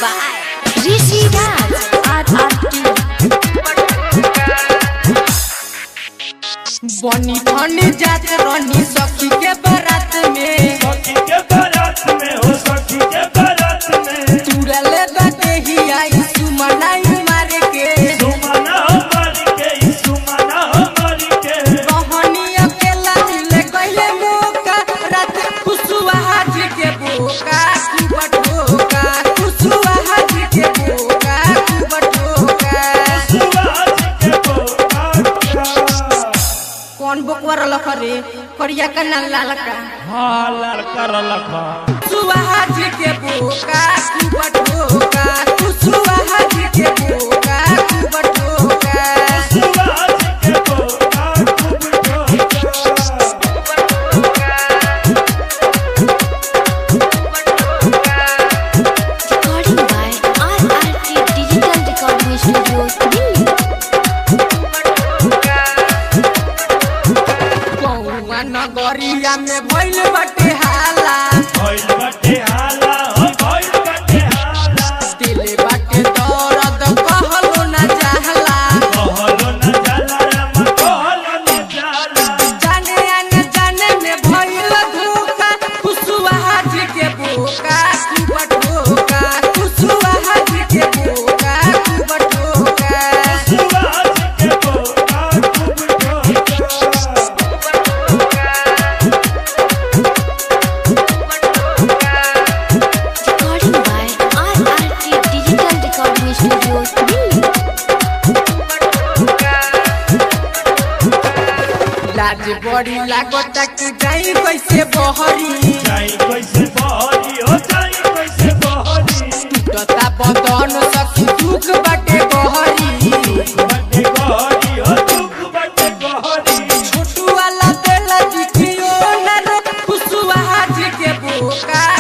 by Rishi Raj RRT. बनी ठनी जात रहनी सखी के बारात में सखी के बारात में हो सखी के बारात में तुरले बाटे ही आई सुमनाई मारे के सुमना हमारी के सुमना हमारी के रहनी अकेला मिले कहिले मौका रात खुशुआ हाजी के बोका कुबट होका खुशुआ हाजी के बोका कुबट होका सुहास के बोका कौन बोकवर लख रे करिया का ना लाल का हाँ लड़का रलखा खुशुआ हाजी के बोका कुबट होका खुशुआ हाजी के बोका कुबट होका सुहास के बोका खूब ठोका Recording by RRT Digital Recording Studio, Delhi. कौआ नगरिया में भइल बाटे हाला भइल बाटे हाला हो भइल बाटे हाला दिले बाटे दर्द कहलो ना चाहला कहलो न जाला रामा कहलो न जाला जाने आने जाने में भइल धोखा खुशुआ हाजी के बोका कुबट होका खुशुआ हाजी के बोका कुबट होका सुहास के बोका खूब ठोका Recording by RRT Digital Recording Studio, Delhi. लाज बड़ी लागत कि जाई कैसे बहरी जाई कैसे बहरी हो जाई कैसे बहरी टूटता बदन सखी दुख बाटे बहरी बटे गहरी हो दुख बटे गहरी छोटू वाला बेला दिखियो ना रे खुशुआ हाजी के बोका